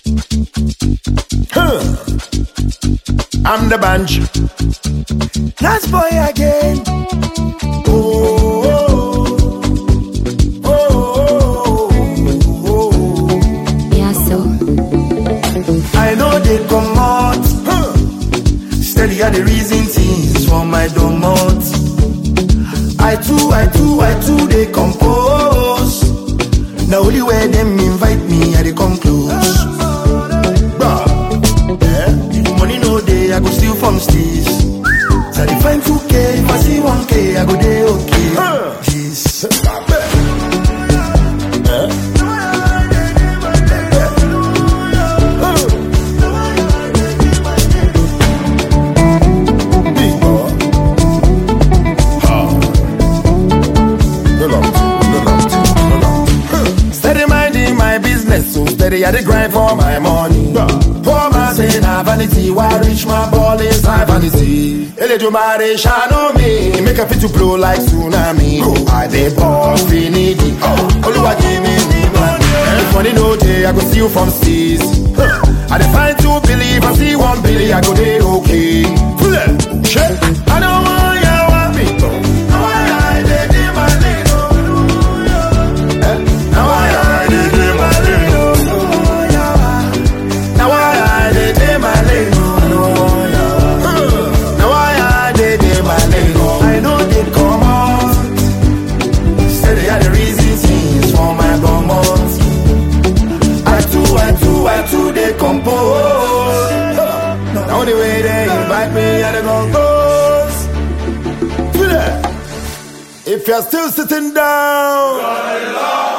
Huh. I'm the bunch. Nice boy again. Oh, oh, oh, oh, oh. Yeah, so. I know they come out. Huh. Steady are the reason things for my domot. I too, I too, I too, they compose. Now only where them invite me, I they come close. Bruh, yeah. If money no day, I go steal from steez. So I find 2K, if I see 1K, I go day okay. Jeez. Big boy. Steady minding my business, so steady at the grind for my money. Poor man say na vanity, why reach my ball is high vanity. Eledumare shadow me, make a fit to blow like tsunami. I dey ball finity, Oluwa give me the money. If money no day, I go see you from seas. I dey find two believe, I see one billy, I go dey okay. Shit, I don't want ya want me. Now I dey dey my lane, oh. Now I dey dey my lane, oh. Now I dey dey my lane, oh. Now I dey dey my lane, oh. I know they come out. Say they are the reason things for my bomos. I too, I too, I too, they compose. Now the way they invite me, I dey compose. If you're still sitting down.